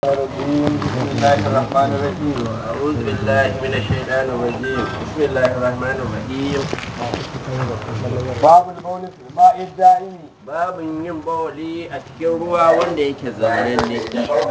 الرجيم بسم الله الرحمن الرحيم أعوذ بالله من الشيطان الرجيم بسم الله الرحمن الرحيم باب البول في الماء الدائم باب yin bawali a cikin ruwa wanda yake zaunanne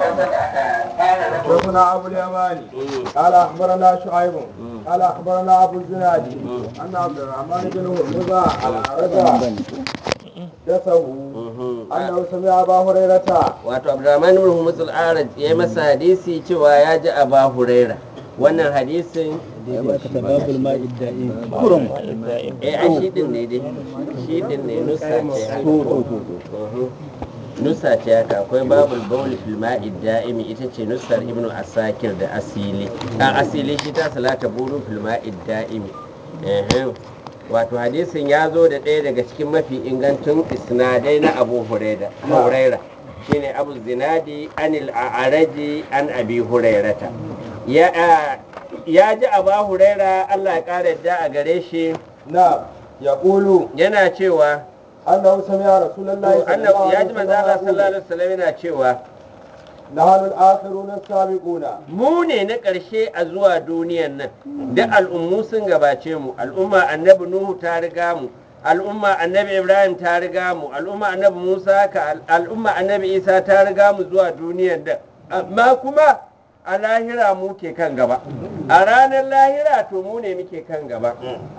حدثنا ابو اليماني قال اخبرنا شعيب قال اخبرنا ابو الزناد ان عبد الرحمن بن هرمزه الاعرج حدثه انه سمع ابا هريره wato abdurrahman ibn humus al-araj ya yi masa hadisi cewa ya ji aba huraira wannan hadisin babul ma'i da'im kurum eh ai shi din ne dai shi din ne nusa ce haka. Mhm. nusa ce haka akwai babul bawl fil ma'i da'imi ita ce nusar ibnu asakir da asili a asili shi ta salata bulu fil ma'i da'imi Ehem. wato hadisin ya zo da ɗaya daga cikin mafi ingantun isnadai na abu huraira huraira shine abu zinadi anil a'araji an abi hurairata ya a- ya ji abu huraira allah ya ƙara yadda a gare shi نعم يقول yana cewa انه سمع رسول الله صلى الله annabi ya عليه ji manzo Allah وسلم sallallahu يقول alaihi wasallam yana cewa نحن الاخرون السابقون mu ne na ƙarshe a zuwa duniyan nan da al'ummu sun gabace mu al'umma annabi nuhu ta riga mu al'umma annabi ibrahim ta riga mu al'umma annabi musa ka al- al'umma annabi isa ta riga mu zuwa duniyan nan amma kuma a lahira mu ke kan gaba a ranar lahira to mu ne muke kan gaba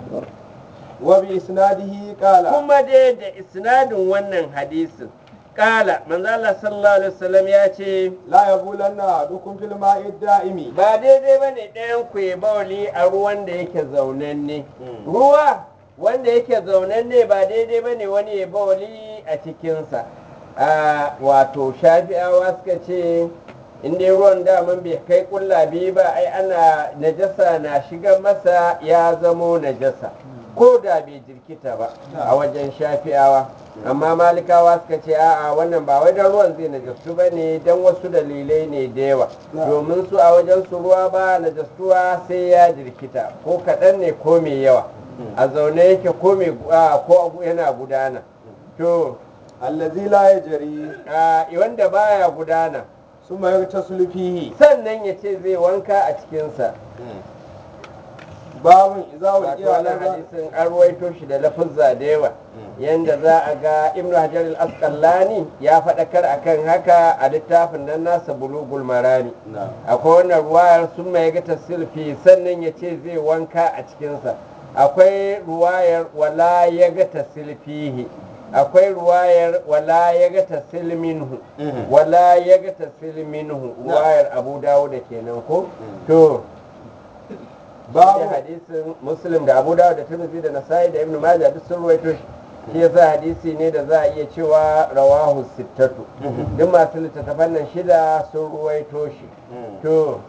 وباسناده قال kuma dai da isnadin wannan hadisin kala manzo Allah sallallahu alaihi wasallam ya ce لا يبولن احدكم في الماء الدائم ba daidai ba ne ɗayan ku ya bauli a ruwan da yake zaunanne ruwa wanda yake zaunanne ba daidai ba ne wani ya bauli a cikinsa a wato shafi'awa suka ce in dai ruwan daman bai kai kulla biyu ba ai ana najasa na shiga masa ya zamo najasa ko da bai jirkita ba a wajen shafi'awa amma malikawa suka ce a'a wannan ba wai don ruwan zai najastu ba ne don wasu dalilai ne da yawa domin su a wajen su ruwa ba najastuwa sai ya jirkita ko kaɗan ne ko mai yawa a zaune yake ko mai a, ko yana gudana to الذي لا يجري a, wanda baya gudana ثم يغتسل فيه sannan ya ce zai wanka a cikinsa باب اذا wato ولقي wannan على hadisin an ruwaito shi da lafuzza da yawa yanda za a ga ibnu hajar al-asqalani ya faɗakar akan haka a littafin nan nasa bulugul marami akwai wannan ruwayar sun mai ga tasilfi sannan ya ce zai wanka a cikinsa akwai ruwayar wala ya ga tasilfihi akwai ruwayar wala ya ga tasil minhu wala ya ga tasil minhu ruwayar abu dawo da kenan ko to babu باب hadisin muslim da abu dawud da tirmidhi da nasai da ibn majah duk sun ruwaito shi shi yasa hadisi ne da za a iya cewa rawahu sittatu duk masu littattafan nan shida sun ruwaito shi to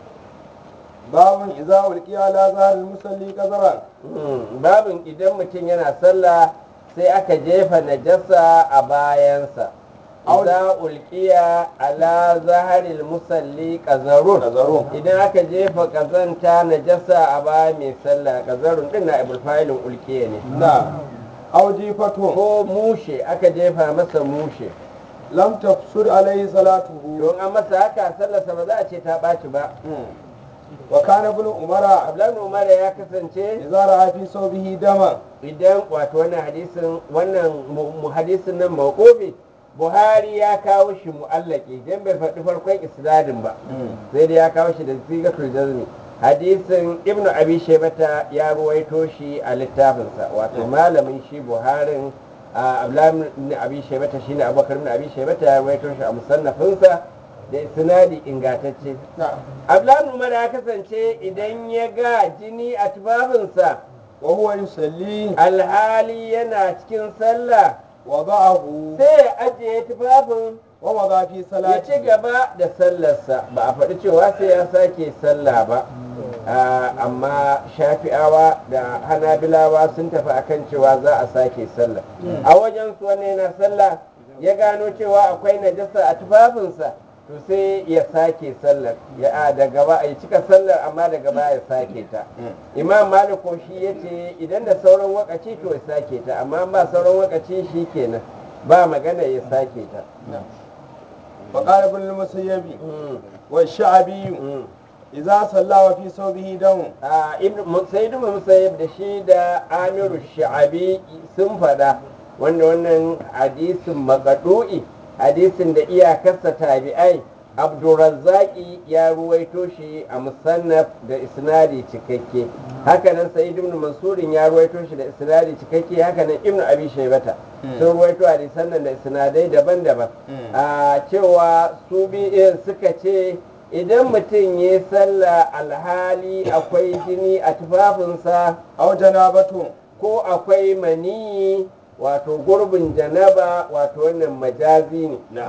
باب اذا ولقي على ظهر المصلي قذرا mm, babin idan mutum yana sallah sai aka jefa najasa a bayansa Au- Iza ulqiya ala zaharil musalli qazarun Qazarun. idan aka jefa kazanta najasa a baya mai sallah qazarun din na ibul fa'ilun ulqiya ne نعم أو جيفته ko mushe aka jefa masa mushe لم تفسد عليه صلاته don an masa haka sallarsa ba za a ce ta ɓaci ba وكان ابن عمر abdullahi umar ya kasance إذا رأى في صوبه دما idan wato wannan hadisin wannan mu- mu- hadisin nan mawqufi buhari ya kawo shi mu'allaki dan bai faɗi farkon isnadin ba sai dai ya kawo shi da sigatul jazmi hadisin ibnu abi shaybata ya ruwaito shi a littafinsa wato malamin shi buharin a abdullahi ibn abi shaybata shine abubakar ibn abi shaybata ya ruwaito shi a musannafinsa da isnadi ingantacce abdullahi ibn umar ya kasance idan ya ga jini a tufafinsa وهو يصلي alhali yana cikin sallah وضعه sai ya ajiye tufafin ووضع في ya ci صلاته gaba da sallarsa ba a faɗi cewa sai ya sake sallah ba Ah, amma shafi'awa da hanabilawa sun tafi akan cewa za a sake sallah a wajen su wani yana sallah ya gano cewa akwai najasa a tufafinsa to sai ya sake sallar ya a da gaba ya cika sallar amma da gaba ya sake ta imam maliko shi ya ce idan da sauran wakaci to ya sake ta amma ba sauran wakaci shi kenan ba magana ya sake ta فقال ابن المسيب Mm, والشعبي mm. إذا صلى وفي ثوبه دم a ibn sayyid ibn musayyib da shi da amiru sha'abi sun fada wanda wannan hadisin maqdu'i hadisin da iyakarsa tabi'ai abdurrazzaqi ya ruwaito shi a musannaf da isnadi cikakke hakanan sayyid ibn mansurin ya ruwaito shi da isnadi cikakke hakanan ibn abi shaybata sun ruwaito hadisan nan da isnadai daban-daban a cewa su bi suka ce idan mutum ya yi sallah alhali akwai jini a tufafinsa أو جنابة ko akwai maniyi wato gurbin janaba wato wannan majazi ne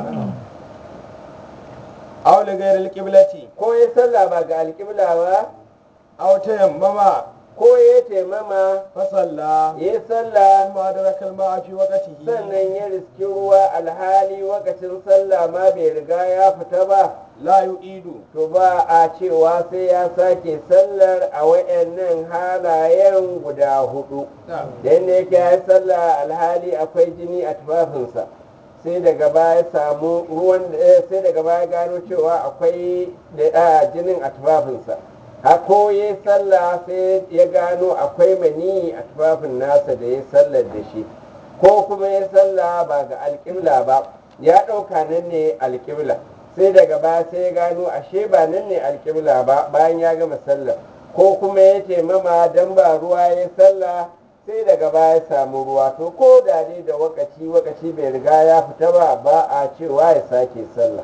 أو لغير القبلة ko ya sallah ba ga alƙibla ba أو تيمم ko ya taimama فصلى ya yi sallah ثم أدرك الماء في وقته sannan ya riski ruwa alhali wakacin sallah ma bai riga ya fita ba لا يعيد to ba a cewa sai ya sake sallar a wayannan halayen guda hudu da yadda yake ya yi sallah alhali akwai jini a tufafinsa sai daga baya samu ruwan eh, sai daga baya gano cewa akwai da ah, jinin a tufafinsa hako ya yi sallah sai ya gano akwai mani a tufafin nasa da ya sallar da shi ko kuma ya sallah ba ga alƙibla ba ya ɗauka nan ne alƙibla sai daga baya sai ya gano ashe ba nan ne alƙibla ba bayan ya gama sallar ko kuma ya taimama don ba ruwa ya sallah sai daga baya ya samu ruwa to ko da dai da wakaci wakaci bai riga ya fita ba ba a cewa ya sake sallah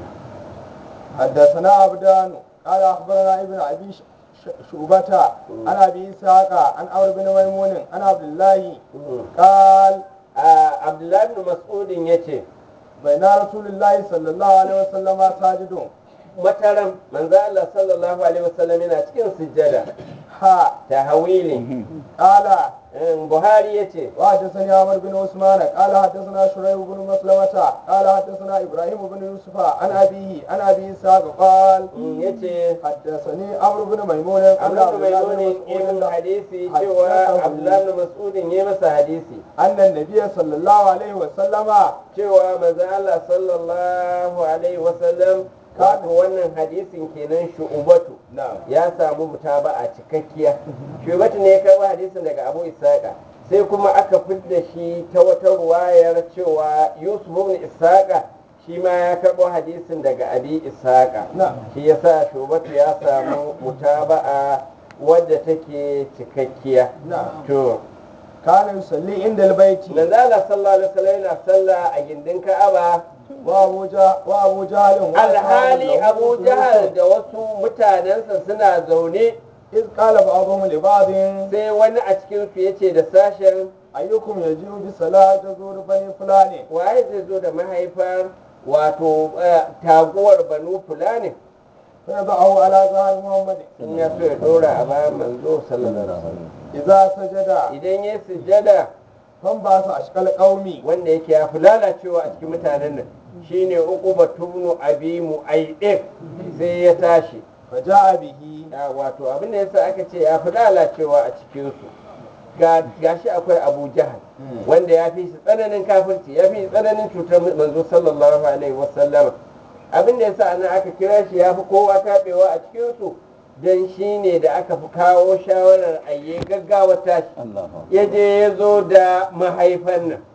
حدثنا عبدان قال اخبرنا ابن ابي ش- ش- شعبة عن ابي اسحاق عن عمرو بن ميمون عن عبد الله قال a abdullahi bin mas'udin ya ce بين رسول الله صلى الله عليه وسلم ساجد mataran manzo Allah sallallahu alaihi wasallam yana cikin sujjada ها ta hawili قال buhari ya ce وحدثني عمرو بن عثمان قال حدثنا شريح بن مسلمة قال حدثنا ابراهيم بن يوسف عن ابيه عن ابي اسحاق قال ya ce حدثني عمرو بن ميمون قال abdullahi عبد الله بن bin ibn مسعود hadisi cewa abdullahi bin mas'udin ya masa hadisi أن النبي صلى الله عليه وسلم cewa manzo Allah sallallahu alaihi wasallam kaga wannan hadisin kenan shu'ubatu نعم ya samu mutaba'a cikakkiya shubatu ne ya karɓi hadisin daga abu isaka sai kuma aka fidda shi ta wata ruwayar cewa yusuf ibn isaka shi ma ya karɓo hadisin daga abi isaka نعم shi yasa shubatu ya samu mutaba'a wadda take cikakkiya نعم to كان يصلي عند البيت manzo Allah sallallahu alaihi wasallam yana sallah a gindin Ka'aba وابو جهل وابو جهل alhali Abu Jahal da wasu mutanensa suna zaune إذ قال بعضهم لبعض sai wani a cikin su yace da sashen أيكم يجيء بصلاة زور بني فلان waye zai zo da mahaifar wato eh, taguwar banu fulani فيضعه على ظهر محمد in ya so ya dora a bayan manzo sallallahu alaihi wasallam إذا سجد idan ya sujjada فانبعث أشكال قومي wanda yake ya fi lalacewa a cikin mutanen nan shine uquba tubnu abi mu'ayyid sai ya tashi فجاء به Ya, wato abin da yasa aka ce ya fi lalacewa a cikinsu ga gashi akwai abu jahal wanda ya fi shi tsananin kafirci ya fi shi tsananin cutar manzo sallallahu alaihi wasallam abin da yasa ana aka kira shi ya fi kowa taɓewa a cikinsu don shi ne da aka fi kawo shawarar ayye gaggawa tashi ya je ya zo da mahaifan nan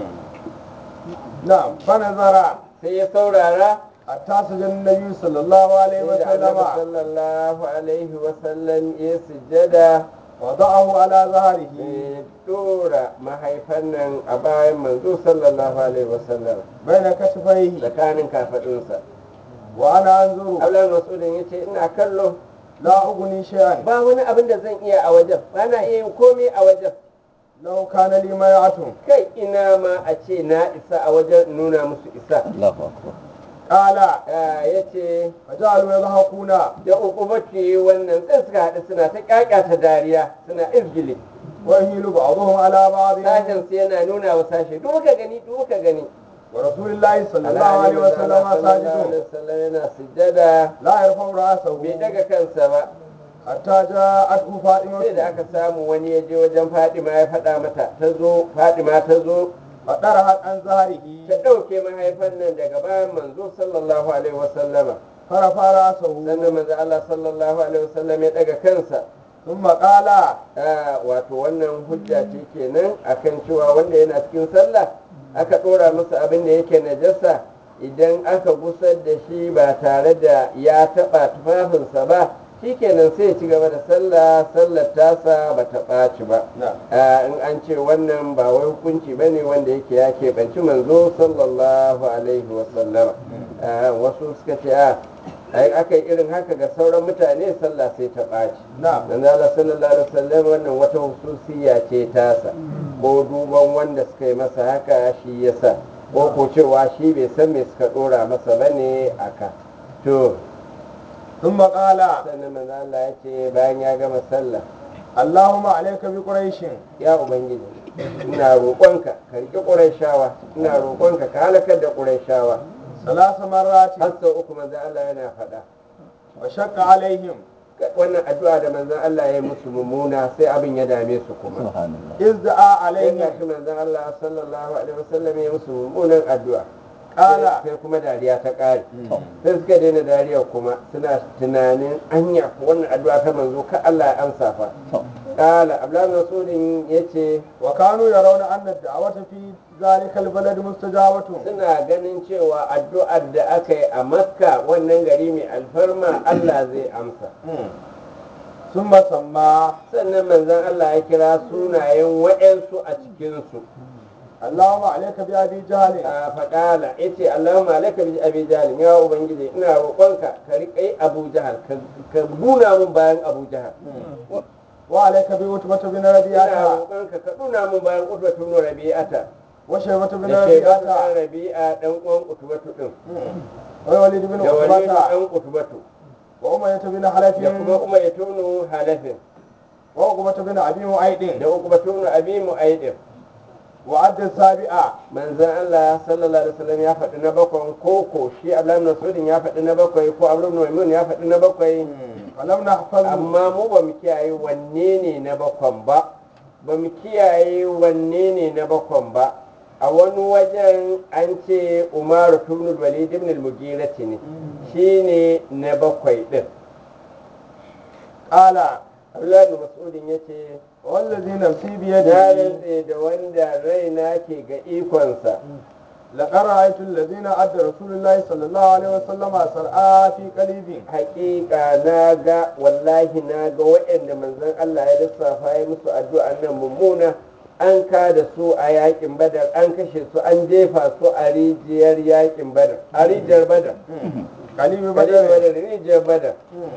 نعم فنظر sai ya saurara حتى سجد النبي صلى الله عليه sai da annabi وسلم sallallahu alaihi wasallam ya sujjada وضعه على ظهره ya dora mahaifan nan a bayan manzo sallallahu alaihi wasallam بين كتفيه tsakanin kafadunsa وأنا أنظر abdullahi masudin ya ce ina kallo لا أغني شيئا ba wani abin da zan iya a wajen ba na iya yin komai a wajen لو كان لي ميعة kai ina ma a ce na isa a wajen in nuna musu isa قال ya ce فجعلوا يضحكون da ukubati wannan sai suka haɗu suna ta ƙaƙata dariya suna izgili ويهيل بعضهم على بعض sashen su yana nuna wa sashe duka gani duka gani ورسول الله صلى الله عليه وسلم ساجد sallallahu yana sujjada لا يرفع رأسه bai daga kansa ba حتى جاءته sai da فاطمة aka samu wani ya je wajen fadima ya faɗa mata ta zo fadima ta zo فطرحت عن ظهره ta ɗauke mahaifan nan daga bayan manzo sallallahu alaihi wasallama فرفع رأسه sannan manzo Allah sallallahu alaihi wasallam ya daga kansa ثم قال Ah, wato wannan hujja ce kenan akan cewa wanda yana cikin sallah aka ɗora masa abin da yake najasa idan aka gusar da shi ba tare da ya taɓa tufafinsa ba shikenan sai ya ci gaba da sallah sallar tasa ba ta ɓaci ba نعم Ah, in an ce wannan ba wai hukunci ba ne wanda yake ya keɓanci manzo sallallahu alaihi wasallama Ah, wasu suka ce a ai aka yi irin haka ga sauran mutane sallah sai ta ɓaci نعم dan Allah sallallahu alaihi wasallam wannan wata hususiya ce tasa ko duban wanda suka yi masa haka shi yasa ko ko cewa shi bai san me suka dora masa bane aka to ثم قال sannan manzo Allah ya ce bayan ya gama sallah اللهم عليك بقريش ya ubangiji ina roƙonka ka riƙe ƙurayshawa ina roƙonka ka halakar da ƙurayshawa ثلاث مرات har sau uku manzo Allah yana faɗa وشق عليهم wannan addu'a da manzon Allah ya yi musu mummuna sai abin ya dame su kuma subhanallah إذ دعا sai عليهم ga shi manzon Allah sallallahu alaihi wasallam ya musu mummunan addu'a Ƙala. sai kuma dariya ta ƙare sai suka daina dariya kuma suna tunanin anya ko wannan addu'a ta manzo ka Allah ya amsa fa kala abdullahi rasulin yace وكانوا يرون أن الدعوة في ذلك البلد مستجابة suna ganin cewa addu'ar da aka yi a makka wannan gari mai alfarma Allah zai amsa ثم سمى sannan manzon Allah ya kira sunayen wa'yansu a cikinsu اللهم عليك بأبي جهل a faƙala ya ce Allahumma alaika bi abi jahal ya ubangiji ina roƙonka ka riƙa abu jahal ka- ka nuna mun bayan abu jahal وعليك بعتبة بن ina ربيعة roƙonka ka nuna mun bayan utbatu ibn rabi'ata وشيبة بن da shaybatu ربيعة ibn rabi'a dan uwan utbatu din ووليد بن da walidu عقبة dan utbatu وأمية بن حلف da kuma umayya ibn halafin وعقبة بن أبي معيط da uqbatu ibn abi mu'aydin وعد السابعة manzon Allah sallallahu alaihi wasallam ya faɗi na bakwai ko ko shi Abdullahi ibn Mas'ud ya faɗi na bakwai ko Abu ibn Maimun ya faɗi na bakwai ولم نحفظ amma mu ba mu kiyaye wanne ne na bakwan ba ba mu kiyaye wanne ne na bakwan ba a wani wajen an ce umaru tunu walid ibn al-mughira ne shine na bakwai din قال Abdullahi ibn Mas'udin yace والذي نفسي na بيده rantse da wanda raina ke ga ikonsa لقد رأيت الذين أدى رسول الله صلى الله عليه وسلم سرعى في قليب hakika na ga wallahi na ga waɗanda manzon Allah ya lissafa ya musu addu'an nan mummuna an ka da su a yakin badar an kashe su an jefa su a rijiyar yakin badar a rijiyar badar قليب rijiyar بدر badar rijiyar badar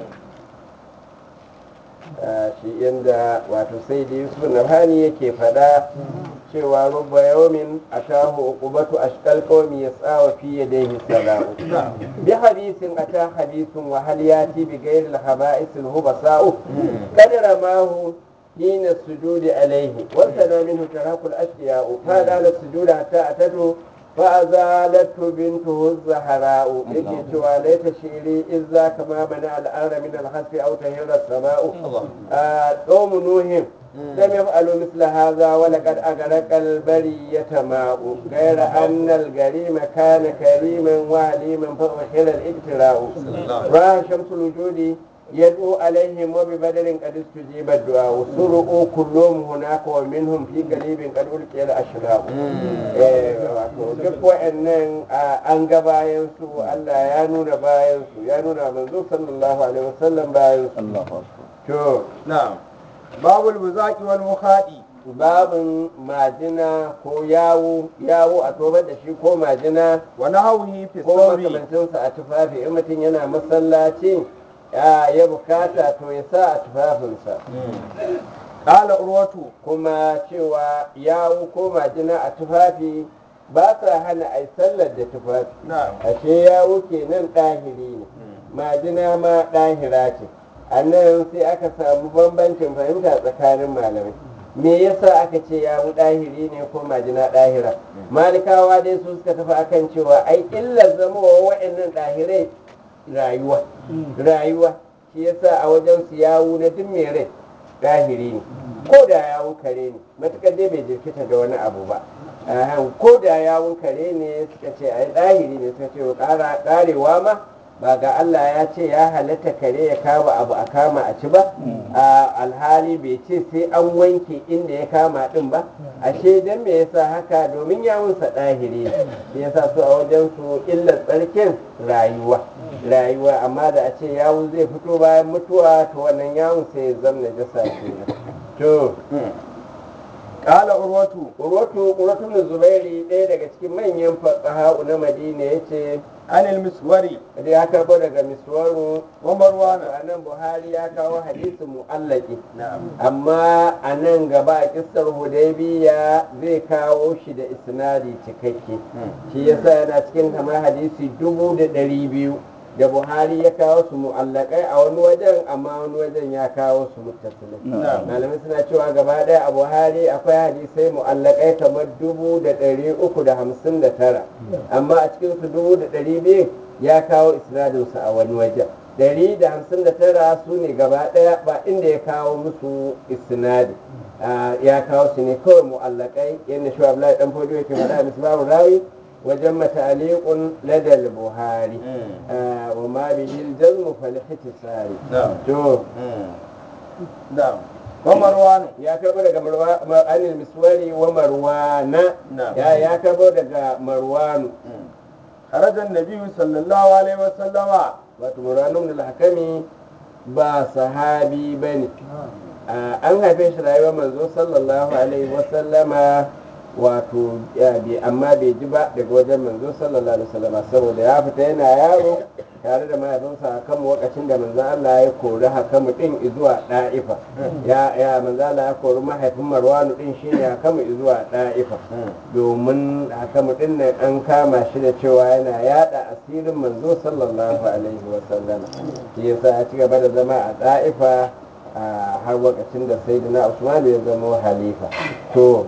Ah, shi inda wato sai da yusuf nabhani yake faɗa cewa rubba yawmin atahu uqubatu ashqal qawmi yas'a fi yadayhi sala'u bi hadithin ata hadithun wa hal yati bi ghayri al haba'is al hubasa'u qadara ma hu حين السجود عليه وارتدى منه تراك الأشياء فقال السجود حتى أتته فأزالته بنته الزهراء يجي ليت شيري إذ ذاك ما منع الأرض من الحسف أو تهير السماء آه، قوم نوح لم يفعلوا مثل هذا ولقد أغرق البرية ماء غير أن الجريم كان كريما وعليما فأحل الابتلاء رأى شمس الوجود يدعو عليهم وببدر قد استجيب الدعاء سرقوا كلهم هناك ومنهم في قريب قد ألقي الأشلاء Eh, wato duk wa'annan ah, an ga bayan su Allah ya nuna bayan su ya nuna manzo sallallahu alaihi wasallam bayan su Allahu akbar to نعم باب البزاق والمخاط babin majina ko yawo yawo a tobar da shi ko majina ونهوه في ko الثوب makamancinsa a tufafi in mutum yana masallaci ya ya bukata to ya sa a tufafinsa قال عروة kuma cewa yawo ko majina a tufafi ba sa hana a yi sallar da tufafi نعم ashe yawo kenan ɗahiri ne majina ma ɗahira ce a nan sai aka samu bambancin fahimta tsakanin malamai me yasa aka ce yawo ɗahiri ne ko majina ɗahira malikawa dai su suka tafi akan cewa ai illar zama wa wa'annan ɗahirai rayuwa rayuwa shi yasa a wajen su yawo na duk mai rai ɗahiri ne ko da yawo kare ne matuƙar dai bai jirkita da wani abu ba Ahan, ko da yawun kare ne suka ce ai ɗahiri ne suka ce ƙara ƙarewa ma ba ga Allah ya ce ya halatta kare ya kama abu a kama a ci ba a alhali bai ce sai an wanke inda ya kama din ba ashe dan me yasa haka domin yawunsa ɗahiri ne shi yasa su a wajen su illar tsarkin rayuwa rayuwa amma da a ce yawun zai fito bayan mutuwa to wannan yawun sai ya zama najasa kenan to قال عروة urwatu urwatu bin zubairi ɗaya daga cikin manyan fuqaha na madina yace عن المسوري da ya karbo daga miswaru ومروان a nan buhari ya kawo hadisin mu'allaki نعم amma a nan gaba a kissar hudaybiya zai kawo shi da isnadi cikakke shi yasa yana cikin kamar hadisi dubu da ɗari biyu da buhari ya kawo su mu'allakai a wani wajen amma wani wajen ya kawo su muttasilai Na'am. malamai suna cewa gaba ɗaya a buhari akwai hadisai mu'allakai kamar dubu da ɗari uku da hamsin da tara amma a cikin su dubu da ɗari biyu ya kawo isnadinsu a wani wajen ɗari da hamsin da tara su ne gaba ɗaya ba inda ya kawo musu isnadi Ah, ya kawo su ne kawai mu'allakai yadda shi Abdullahi dan fodo yake faɗa a misbahu rawi wajen mataliqun ladal buhari Ah, wa ma bihi al-jazmu fal ihtisari نعم to نعم ومروان ya karbo daga marwa ma- anil miswari wa marwana نعم ya ya karbo daga marwanu خرج النبي صلى الله عليه وسلم wato marwanu ibn al-hakami ba sahabi bane Ah, an haife shi rayuwar manzo sallallahu alaihi wasallama wato ya bi amma bai ji ba daga wajen manzo sallallahu alaihi wasallama saboda ya fita yana yaro tare da mahaifinsa hakamu lokacin da manzo Allah ya kori hakamu din zuwa da'ifa ya ya manzo Allah ya kori mahaifin Marwanu din shine hakamu zuwa da'ifa domin hakamu din nan an kama shi da cewa yana yada asirin manzo sallallahu alaihi wasallama shi yasa ya ci gaba da zama a da'ifa a har lokacin da sayyidina Usman ya zama halifa to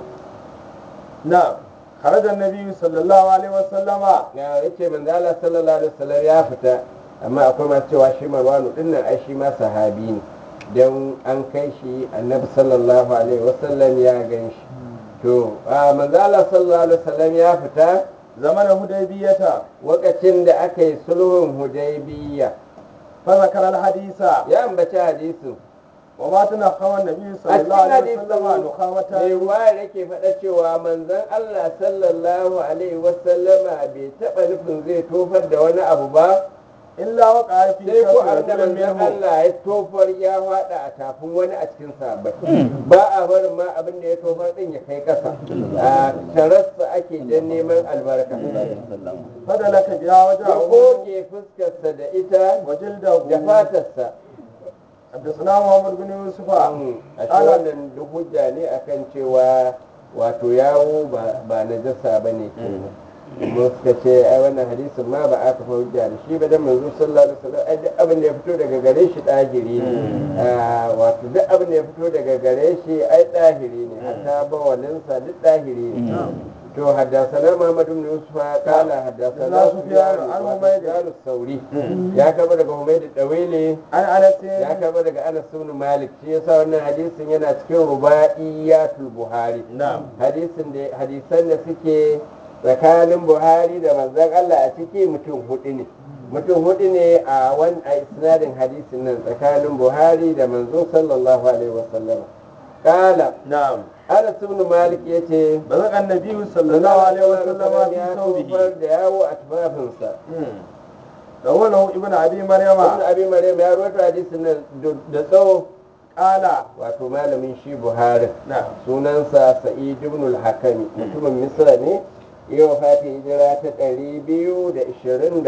نعم خرج النبي صلى الله عليه وسلم ya yace manzo Allah sallallahu alaihi wasallam ya fita amma akwai masu cewa shi Marwanu din nan ai shi ma sahabi ne dan an kai shi annabi sallallahu alaihi wasallam ya gan shi to a manzo Allah sallallahu alaihi wasallam ya fita زمن هديبية lokacin da aka yi sulhun Hudaybiyya فذكر الحديث ya ambaci hadisin وما تنخم النبي a صلى الله cikin عليه وسلم hadisin mai نخامة ruwa yake faɗa cewa manzon Allah sallallahu alaihi wasallama bai taɓa nufin zai tofar da wani abu ba إلا وقع في sai ko كف abin da رجل manzon منهم Allah ya tofar ya faɗa a tafin wani a cikin sahabbai ba a barin ma abin da ya tofar din ya kai ƙasa a tarassa ake dan neman albarka فدلك بها ya وجهه goge fuskarsa da ita وجلده da fatarsa حدثنا محمد بن يوسف a shi wannan duk hujja ne akan cewa wato yawo ba ba najasa ba ne kenan mu suka ce ai wannan hadisin ma ba aka fa hujja da shi ba dan manzo sallallahu alaihi wasallam ai duk abin da ya fito daga gare shi dahiri ne Ah, wato duk abin da ya fito daga gare shi ai dahiri ne hatta bawalinsa duk dahiri ne to haddasana Muhammad ibn Yusuf kala haddasana Na Sufyan Sufyan, an an Humayd. Humayd sauri ya kaba daga Humayd Dawili عن أنس ya karba daga Anas ibn Malik shi yasa wannan hadisin yana cikin rubaiyatul Buhari نعم hadisin da hadisan da suke tsakanin Buhari da manzon Allah a ciki mutum hudu ne mutum hudu ne a wan a isnadin hadisin nan tsakanin Buhari da manzo sallallahu alaihi wasallam kala نعم Anas ibn Malik yace بلغ النبي صلى الله عليه وسلم في ya ثوبه tofar da yawo a tufafinsa رواه ابن أبي مريم ibn Abi Maryam ya rawaito hadisin nan da tsawo قال wato malamin shi buhari نعم sunansa sa'id ibn al-hakami mutumin misra ne yau fati hijira ta 224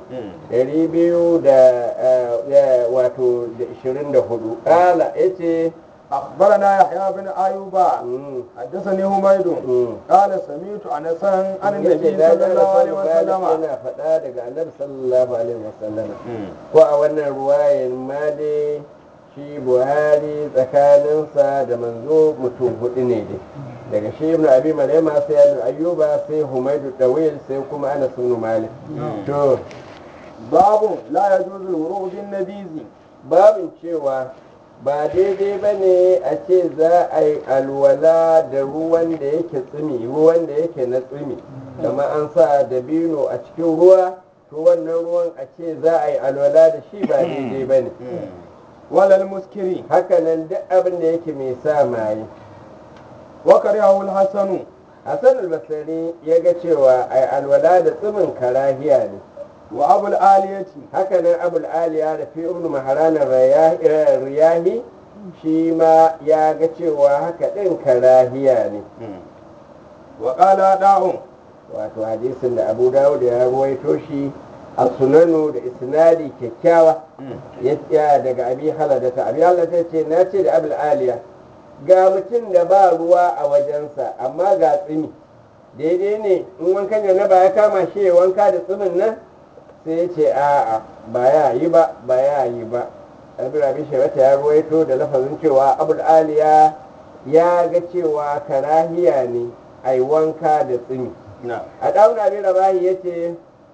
200 da eh, wato da 24 kala yace أخبرنا يحيى بن أيوب mm, حدثني حميد mm. قال سمعت أنسا عن yace النبي da صلى الله عليه Anas ibn Malik وسلم yana faɗa daga annabi sallallahu alaihi wasallam ko a wannan ruwayan ma dai shi buhari tsakaninsa da manzo mutum hudu ne dai daga shi ibn abi maryama sai ibn ayyuba sai humaydu dawil sai kuma anas ibn malik to باب لا يجوز الوروء بالنبيذ babin cewa ba daidai ba ne a ce za a yi alwala da ruwan da yake tsumi ruwan da yake na tsumi kama an sa dabino a cikin ruwa to wannan ruwan a ce za a yi alwala da shi ba daidai ba ne walal muskiri hakanan duk abin da yake mai sa maye wa kariyahu al-hasanu hassan albasari ya ga cewa a yi alwala da tsumin karahiya ne wa abul aliyati hakanan abul aliya da fi ibn maharanar riyahi shi ma ya ga cewa haka ɗin karahiya ne wa qala da'un wato hadisin da abu dawud ya ruwaito shi a sunanu da isnadi kyakkyawa ya tsaya daga abi haladata abi haladata ce na ce da abul aliya ga mutum da ba ruwa a wajensa amma ga tsimi daidai ne in wankan janaba ya kama shi ya wanka da tsimin nan sai ya ce a'a ba ya yi ba ba ya yi ba abin abin shawata ya ruwaito da lafazin cewa abul aliya ya ga cewa karahiya ne a yi wanka da tsimi na a ɗauna abin rabahi ya ce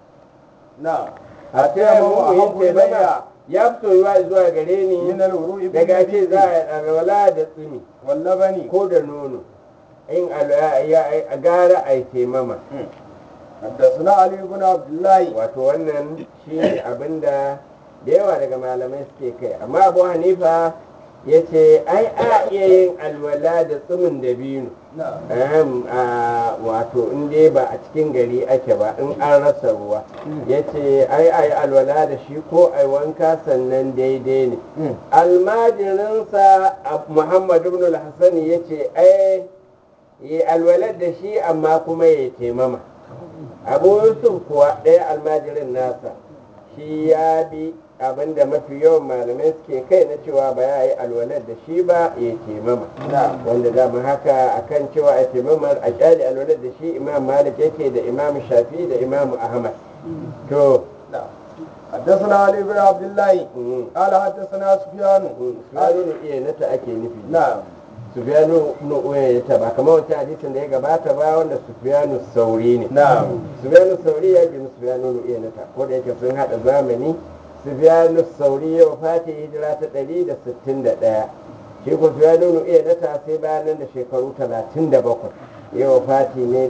na a taya mu yin taimama ya fi soyuwa zuwa gare ni min al-wuru'i daga ce za a yi alwala da tsimi wal labani ko da nono in alwa- ya- a gara a yi taimama حدثنا علي بن عبد الله wato wannan shi ne abinda da yawa daga malamai suke kai amma abu hanifa ya ce ai a iya yin alwala da tsumin dabino نعم Ahem, a wato in dai ba a cikin gari ake ba in an rasa ruwa ya ce ai ai alwala da shi ko ai wanka sannan daidai ne almajirinsa a- muhammadu ibn al-hassan ya ce ai yi alwalar da shi amma kuma ya taimama abu yusuf kuwa ɗaya almajirin nasa shi ya bi abinda mafi yawan malamai suke kai na cewa ba ya yi alwalar da shi ba ya taimama wanda dama haka akan cewa a taimamar a kyale alwalar da shi imam malik yake da imam shafi da imam ahmad to نعم حدثنا علي بن عبد الله mm, قال حدثنا سفيان mm, sufyanu iya nata ake nufi نعم sufyanu nu uyayyata ba kamar wancan hadisin da ya gabata ba wanda sufyanu sauri ne نعم sufyanu sauri ya ji sufyanu nu uyayyata ko da yake sun hada zamani sufyanu sauri ya wafati hijira ta 161 shi ko sufyanu nu uyayyata sai bayan nan da shekaru 37 ya wafati ne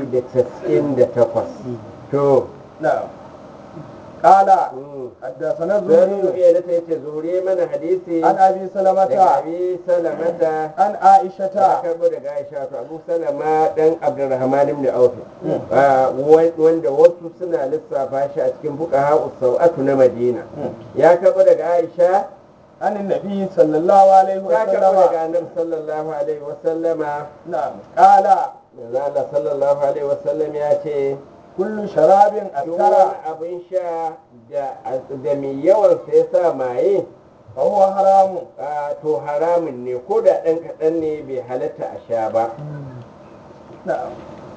198 to نعم قال mm, حدثنا sufyanu nu الزهري uyayyata yace zuhuri mana hadisi عن ابي daga سلمة abi salamata عن ta عائشة karbo daga aisha to abu salama dan abdurrahman ibn auf Ah, wa- wanda wasu suna lissafa shi a cikin fuqaha usawatu na madina ya karbo daga aisha عن النبي صلى الله عليه ya karbo daga وسلم annabi sallallahu alaihi wasallama نعم قال manzo Allah sallallahu alaihi wasallam ya ce كل شراب duk أسكر wani abin sha da da mai yawan sa ya sa maye فهو حرام ah, to haramun ne ko da ɗan kaɗan ne bai halatta a sha ba نعم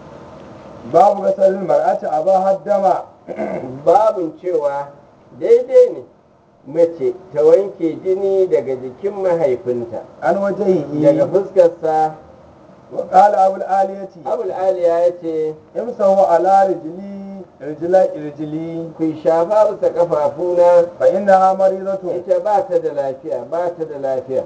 باب غسل المرأة أباها الدم babin cewa daidai ne mace ta wanke jini daga jikin mahaifinta عن daga وجهه fuskarsa وقال أبو الآلية abul aliya ya ce امسحوا على رجلي رجلي رجلي ku shafa bisa kafafuna فإنها مريضة ita ba ta da lafiya ba ta da lafiya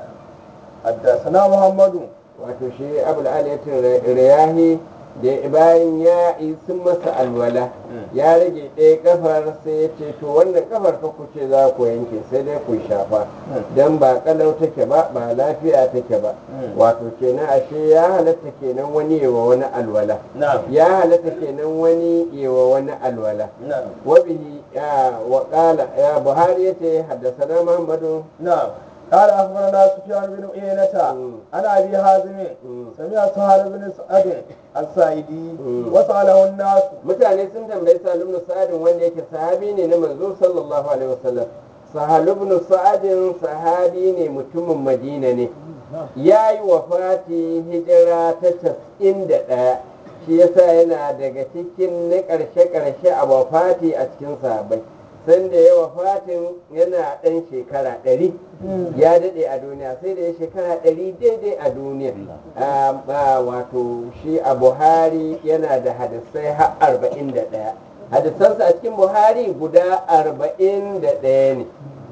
حدثنا محمد wato shi abul aliya riyahi da bayan ya yi sun masa alwala ya rage ɗaya kafar sai ya ce to wannan kafar fa ku ce za ku yanke sai dai ku shafa dan ba kalau take ba ba lafiya take ba wato kenan ashe ya halatta kenan wani yawa wani alwala نعم ya halatta kenan wani yawa wani alwala نعم wabihi ya wa qala ya buhari yace haddathana muhammadu نعم قال أخبرنا سفيان بن عيينة عن أبي حازم سمع سهل بن سعد السائدي وسأله الناس mutane sun tambayi salim ibn sa'adin wanda yake sahabi ne na manzo sallallahu alaihi wasallam sahal ibn sa'adin sahabi ne mutumin madina ne ya yi wafati hijira ta casa'in da ɗaya shi yasa yana daga cikin na ƙarshe-ƙarshe a wafati a cikin sahabbai sanda ya wafatin yana ɗan shekara ɗari ya daɗe a duniya sai da ya shekara ɗari daidai a duniya Ah, ah, wato shi a buhari yana da hadisai har arba'in da ɗaya hadisansa a cikin buhari guda arba'in da ɗaya ne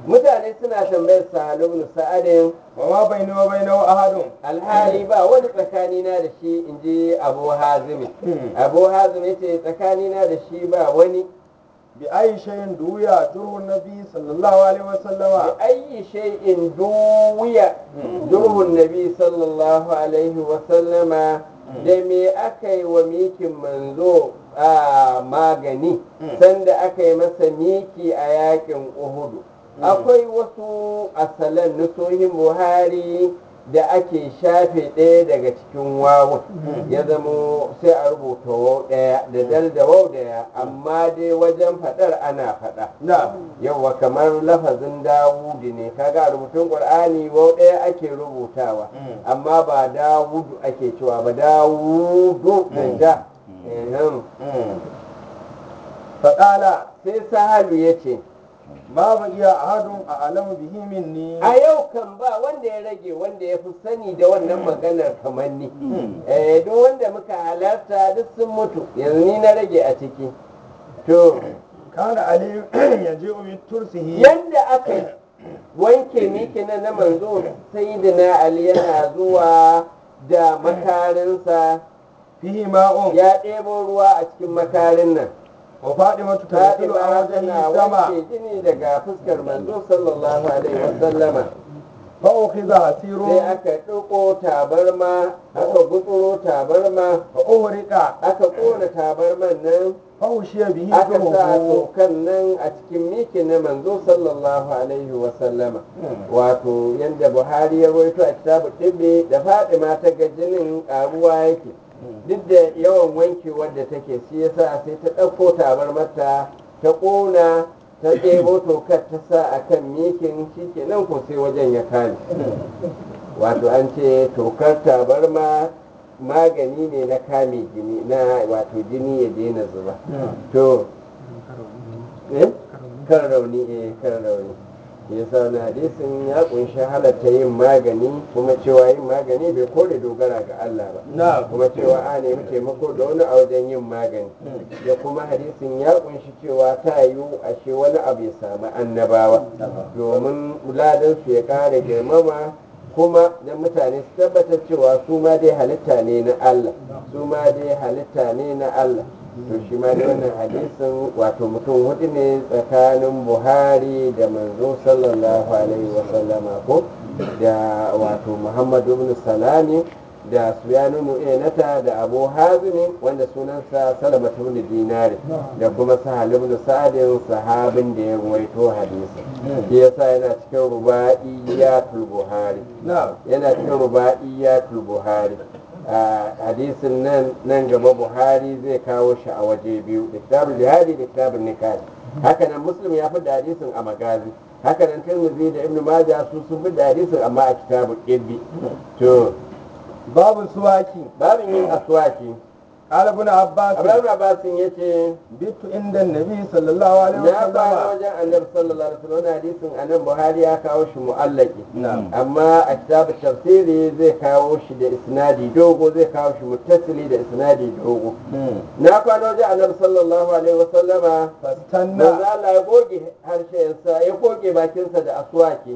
mutane suna tambayar sahalu ibn sa'adin وما بيني وبينه أحد alhali ba wani tsakanina da shi in ji abu hazimi abu hazimi yace tsakanina da shi ba wani بأي شيء دويا جره النبي صلى الله عليه وسلم بأي شيء دوي جره النبي صلى الله عليه وسلم da me aka yi wa mikin manzo a magani sanda aka yi masa miki a yakin uhudu akwai wasu asalan nusohin buhari da ake shafe ɗaya daga cikin wawun ya zamo sai a rubuta wau ɗaya da dal da wau ɗaya amma dai wajen faɗar ana faɗa نعم yauwa kamar lafazin dawudu ne kaga a rubutun qur'ani wau ɗaya ake rubutawa amma ba dawudu ake cewa ba dawudu da da Ehem. فقال sai sahalu ya ce ما بقي أحد أعلم به مني a yau kan ba wanda ya rage wanda ya fi sani da wannan maganar kamar ni Eh, duk wanda muka halarta duk sun mutu yanzu ni na rage a ciki to كان علي يجيء بترسه yanda aka yi wanke miki na na manzo sayyidina ali yana zuwa da makarinsa فيه ماء ya ɗebo ruwa a cikin makarin nan وفاطمة تغسل Fatima عن tana وجهه الدم wanke jini daga fuskar manzo sallallahu alaihi wasallama فأخذ عسير sai aka ɗauko tabarma aka gutsuro tabarma فأهرق aka ƙona tabarman nan فأوشي به aka sa جهه tokan nan a cikin miki na manzo sallallahu alaihi wa sallama wato yadda buhari ya rawaito a kitabu ɗibbe da fadima ta ga jinin ƙaruwa yake duk da yawan wankewar da take shi yasa sai ta ɗauko tabarmarta ta ƙona ta ɗebo tokar ta sa a kan mikin shi kenan ko sai wajen ya kame wato an ce tokar tabarma magani ne na kame jini na wato jini ya daina zuba to eh kan rauni eh kan rauni yasa na hadisin ya kunshi halatta yin magani kuma cewa yin magani bai kore dogara ga Allah ba نعم kuma cewa a nemi taimako da wani a wajen yin magani da kuma hadisin ya kunshi cewa ta yiwu ashe wani abu ya samu annabawa domin ladan su ya kara girmama kuma da mutane su tabbatar cewa su ma dai halitta ne na Allah su ma dai halitta ne na Allah to shi ma da wannan hadisin wato mutum hudu ne tsakanin buhari da manzo sallallahu alaihi wasallama ko da wato muhammadu ibn salami da suyanu nu'inata da abu hazimi wanda sunansa salamatu ibn dinari da kuma sahal ibn sa'adin sahabin da ya ruwaito hadisi shi yasa yana cikin ruba'iyatul buhari نعم yana cikin ruba'iyatul buhari a hadisin nan nan gaba buhari zai kawo shi a waje biyu da kitabul jihadi da kitabul nikah haka nan muslim ya fi da hadisin a magazi haka nan tirmidhi da ibnu majah su sun fi da hadisin amma a kitabul ibbi to باب السواك babin yin aswaki قال ابن عباس abdullahi abbasin yace بت عند النبي صلى الله عليه na fara وسلم wajen annabi sallallahu alaihi wasallam hadisin anan buhari ya kawo shi mu'allaki نعم amma a kitabun tafsiri zai kawo shi da isnadi dogo zai kawo shi muttasili da isnadi dogo na kwana wajen annabi sallallahu alaihi wasallama فاستنى manzo Allah ya goge harshensa ya goge bakinsa da aswaki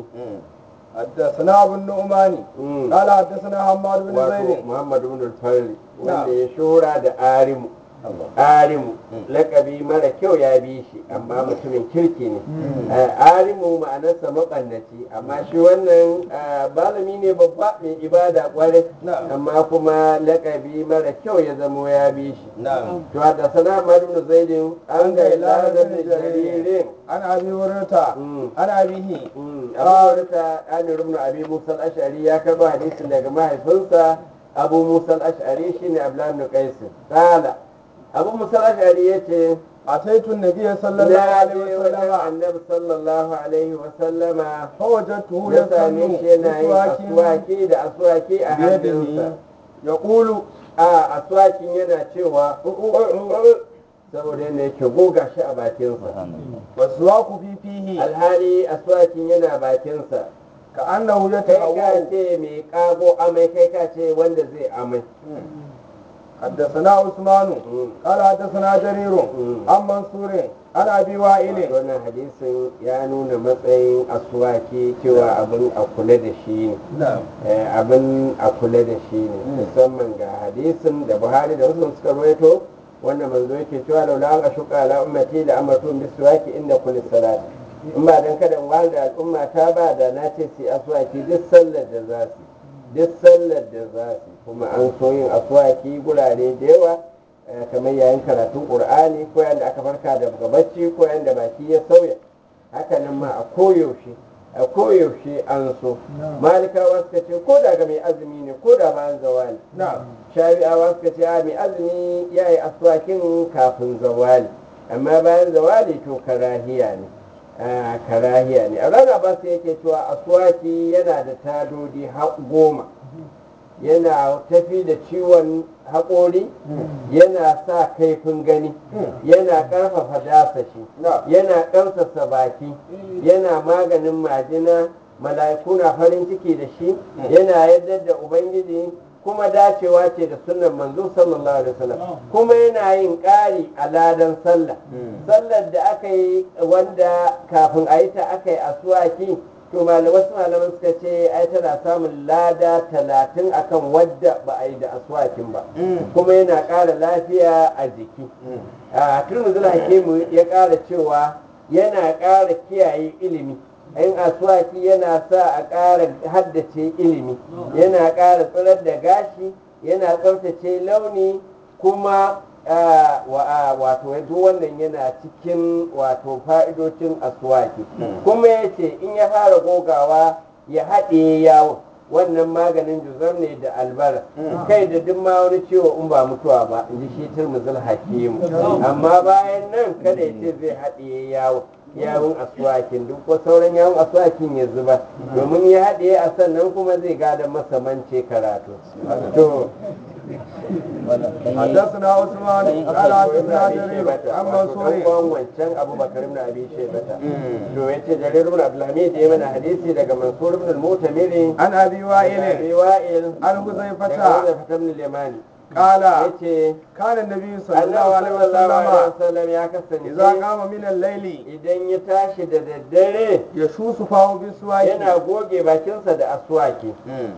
حدثنا ابو النعمان Mm. قال حدثنا حماد بن wato زيد Muhammad ibn al-Farri wanda Na'am. ya shura da arimu arimu lakabi mara kyau ya bi shi amma mutumin kirki ne Eh, arimu ma'anarsa maɓannaci amma shi wannan eh, malami ne babba mai ibada kwarai Na'am. amma kuma lakabi mara kyau ya zamo ya bi shi نعم to da sana ibn zaidin an ga ilana da jaririn عن ابي هريره Mm. عن ابيه abu ta amir ibn abi musa al-ash'ari ya karba hadisin daga mahaifinsa abu musa al-ash'ari shine abdullah ibn qais qala abu musa al-ash'ari yace اتيت النبي صلى الله na عليه je wajen وسلم annabi sallallahu alaihi wa sallama فوجدته ya same يصلي shi yana yin بسواك aswaki da aswaki a hannunsa بيده يقول a aswakin yana cewa saboda yana yake goga shi a bakinsa والسواك في فيه alhali aswakin yana bakinsa كأنه kai ka يتهوى ce mai kago amai kai ka ce wanda zai amai حدثنا عثمان قال حدثنا جرير عن منصور عن ابي وائل wannan hadisin ya nuna matsayin aswaki cewa abin a kula da shi ne نعم Eh, abin a kula da shi ne musamman ga hadisin da buhari da wasu suka rawaito wanda manzo yake cewa laula an ashuka ala ummati da amartu biswaki inda kulli salat in ba dan kada in wanda al'umma ta ba da na ce su yi aswaki duk sallar da za su duk sallar da za su kuma an so yin aswaki gurare da yawa eh, kamar yayin karatun qur'ani ko yayin da aka farka daga bacci ko yayin da baki ya sauya hakanan ma a koyaushe a koyaushe an so malikawa suka ce ko da ga mai azumi ne ko da bayan zawali نعم shafi'awa suka ce a mai azumi ya yi aswakin kafin zawali amma bayan zawali to karahiya ne Ah, karahiya ne a rana ba su yake cewa aswaki yana da tadodi ha- goma yana tafi da ciwon haƙori yana sa kaifin gani yana ƙarfafa dasashi yana ƙarfafa baki yana maganin majina mala'iku na farin ciki da shi yana yadda da ubangiji kuma dacewa ce da sunan manzo sallallahu alaihi wasallam kuma yana yin ƙari a ladan sallah sallar da aka yi wanda kafin a yi ta aka yi asuwaki to malamai wasu malaman suka ce ai tana samun lada talatin akan wadda ba a yi da aswakin ba kuma yana ƙara lafiya a jiki a turmuzul hakimu ya ƙara cewa yana ƙara kiyaye ilimi in aswaki yana sa a ƙara haddace ilimi yana ƙara tsirar da gashi yana tsaftace launi kuma ah, wa- ah, wato duk wannan yana cikin wato fa'idocin aswaki kuma ya ce in ya fara gogawa ya haɗe yawon wannan maganin juzam ne da albara kai da duk ma wani ciwo in ba mutuwa ba in ji shi turmuzul hakimu amma bayan nan kada ya ce zai haɗe yawon yawun aswakin duk ko sauran yawun aswakin ya zuba domin ya haɗe a sannan kuma zai gada masa mance karatu to حدثنا عثمان قال حدثنا جرير عن منصور uwan wancan abubakar ibn abi shaybata to yace jarir ibn abdulhamid ya mana hadisi daga mansur ibn al-mutamiri عن ابي abi وائل wa'il عن daga حذيفه Huzaifa ibn al-yamani قال yace كان النبي صلى الله Allah عليه sallallahu alaihi وسلم wasallam ya إذا kasance قام من الليل idan ya tashi da daddare يشوس فاه بالسواك yana goge bakinsa da aswaki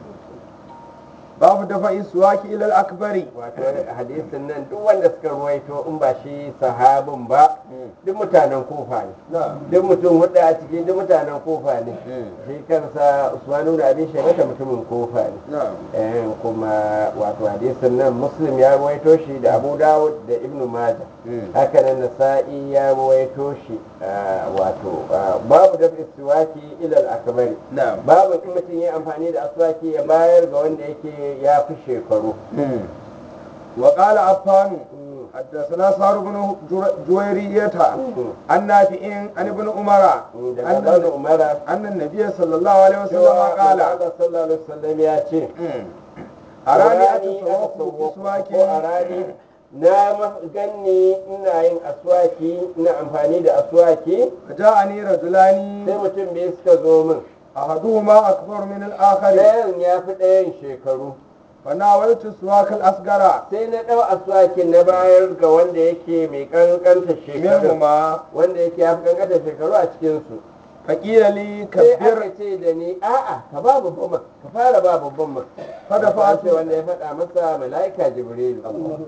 باب دفع السواك إلى الأكبر wato hadisin nan duk wanda suka ruwaito in ba shi sahabin ba duk mutanen kofa ne نعم duk mutum hudu a ciki duk mutanen kofa ne shi kansa usmanu da abin shaibata mutumin kofa ne نعم Eh, kuma wato hadisin nan muslim ya ruwaito shi da abu dawud da ibnu maja haka nan nasa'i ya ruwaito shi ah, wato ah, babu da istiwaki ilal akbari نعم babu in mutum ya amfani da aswaki ya bayar ga wanda yake ya fi shekaru وقال عفان حدثنا صار بن جر- جويرية عن نافع عن ابن عمر daga bani أن umara أن النبي صلى الله عليه وسلم cewa قال Allah sallallahu alaihi wasallam ya ce أراني Arani أتصوف aka sauko بسواك ko a rani na ma- ganni ina yin aswaki ina amfani da aswaki فجاءني رجلان sai mutum biyu suka zo min أحدهما أكبر من الآخر ɗayan ya fi ɗayan shekaru فناولت السواك الأصغر sai na ɗau aswakin na bayar ga wanda yake mai ƙanƙanta shekaru منهما wanda yake ya fi ƙanƙanta shekaru a cikinsu فقيل لي sai aka كبر ce da ni a'a ka ba babban ma ka fara ba babban ma Fada Wato an fatu. ce wanda ya faɗa masa mala'ika jibrilu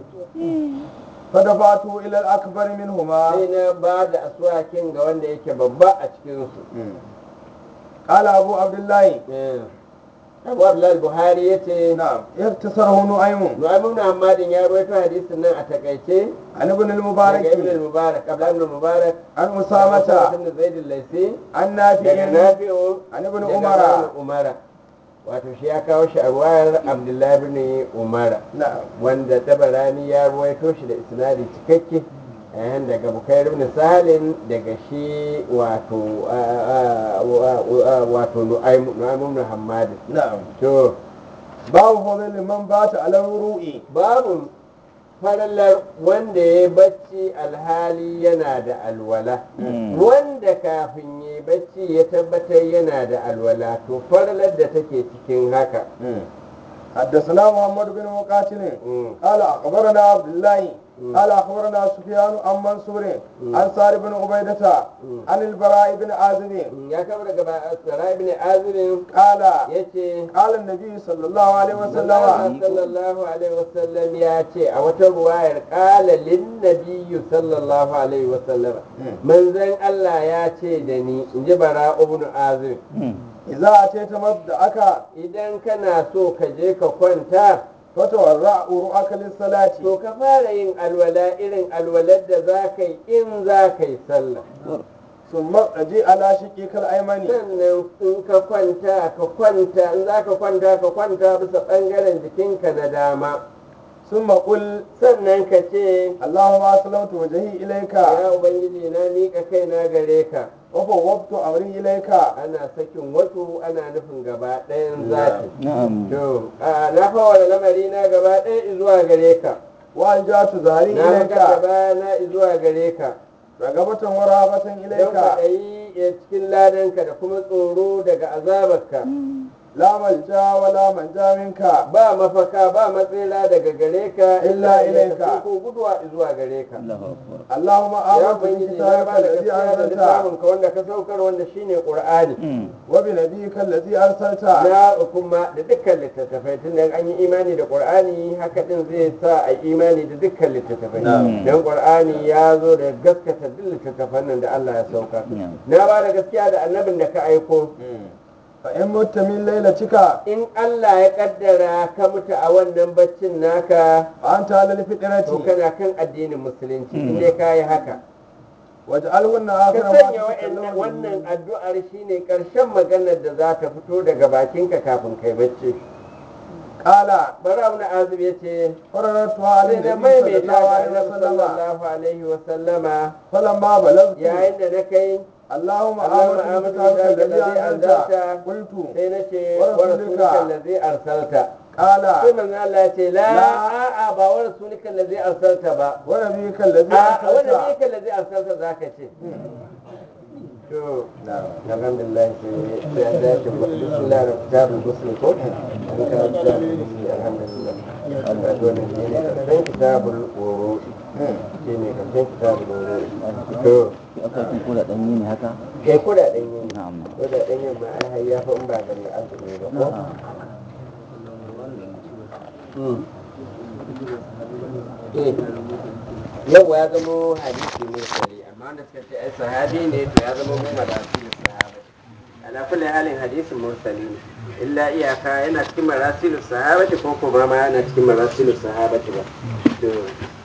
فدفعته إلى الأكبر منهما sai na ba da aswakin ga wanda yake babba a cikinsu قال أبو عبد الله abu abdullahi buhari ya ce نعم اختصره نعيم nu'aymun hamadin ya rawaito hadisin nan a takaice عن ابن daga ibn المبارك mubarak abdullahi ibn mubarak عن daga أسامة ibn zaid al-laisi عن daga نافع nafi'u عن ابن daga عمر ibn umara wato shi ya kawo shi a ruwayar abdullahi ibn umara نعم wanda tabarani ya ruwaito shi da isnadi cikakke yayin daga bukair ibn salim daga shi wato a- a- a- wato nu'aym nu'aym ibn hammad نعم to باب فضل من بات على الوروء babu farallar wanda ya bacci alhali yana da alwala wanda kafin ya bacci ya tabbatar yana da alwala to farallar da take cikin haka حدثنا محمد بن مقاتل قال اخبرنا عبد الله قال اخبرنا سفيان عن منصور عن سار بن عبيدة عن البراء بن عازب ya kama daga Sarai ibn Azirin قال yace قال النبي صلى الله عليه Allah وسلم sallallahu alaihi wasallam ya ce a wata ruwayar kala lin nabiyyu sallallahu alaihi wasallam manzon Allah ya ce da ni in ji bara ibn azir إذا أتيت مبدأك idan kana so ka je ka kwanta فتورع رؤك للصلاة to ka fara yin alwala irin alwalar da za ka yi in za ka yi sallah ثم اجي على شقك الأيمن sannan in ka kwanta ka kwanta in za ka kwanta ka kwanta bisa ɓangaren jikinka na dama ثم قل sannan ka ce اللهم أسلمت وجهي إليك ya ubangiji na miƙa kaina gare ka وفوضت أمري إليك ana sakin wasu ana nufin gaba ɗayan zafi na'am to a, na fawara lamari na gaba ɗaya zuwa gare ka وألجأت ظهري na إليك maka gaba na zuwa gare ka رغبة ورهبة don إليك kwaɗayi ya cikin ladanka da kuma tsoro daga azabarka لا ملجأ ولا منجا منك ba mafaka ba matsira daga gare ka Illa ilaika. ko guduwa zuwa gare ka Allahu akbar اللهم ya آمنت ubangiji na بكتابك ba da الذي gaskiya da أنزلت littafinka wanda ka saukar wanda shine qur'ani وبنبيك الذي أرسلت na kuma da dukkan littattafai tun da an yi imani da qur'ani haka din zai sa a yi imani da dukkan littattafai don qur'ani ya zo da gaskata duk littattafan nan da Allah ya saukar Na'am. na ba da gaskiya da annabin da ka aiko فإن مت من ليلتك in Allah ya kaddara ka mutu a wannan baccin naka فأنت على to الفطرة kana kan addinin musulunci in dai ka yi haka واجعلهن ka آخر ما sanya wa'annan- تتكلم wannan addu'ar shine karshen maganar da za ta fito daga bakinka kafin kai bacci قال bara ibn azib yace فررتها على sai da النبي صلى maimaita الله ga عليه annabi وسلم sallallahu alaihi wa sallama فلما بلغت yayin da na kai اللهم اللهم آمنت آمنت بكتابك بكتابك الذي الذي أنزلت أنزلت. قلت sai na ce Wa wa rasulika. rasulika allazi arsalta قال sai manzo Allah ya ce la La. a'a ba wa rasulika allazi arsalta ba ونبيك الذي a wanda ne أرسلت ka allazi arsalta zaka ce to alhamdulillah sai sai an dace bismillah da kitabul muslim ko an ka kitabul muslim alhamdulillah ka zo ne ne karshen kitabul wuru shi ne karshen kitabul wuru to akwai kun kula danyi ne haka kai kudaden yin na'am kudaden yin ma ai har ya fa in ba da mai azumi ba ko Eh, yau ya zamo hadisi mursali amma wanda suka ce ai sahabi ne to ya zama mu marasilus sahaba ala kulli halin hadisin mursali ne illa iyaka yana cikin marasilus sahabati ko kuma ma yana cikin marasilus sahabati ba to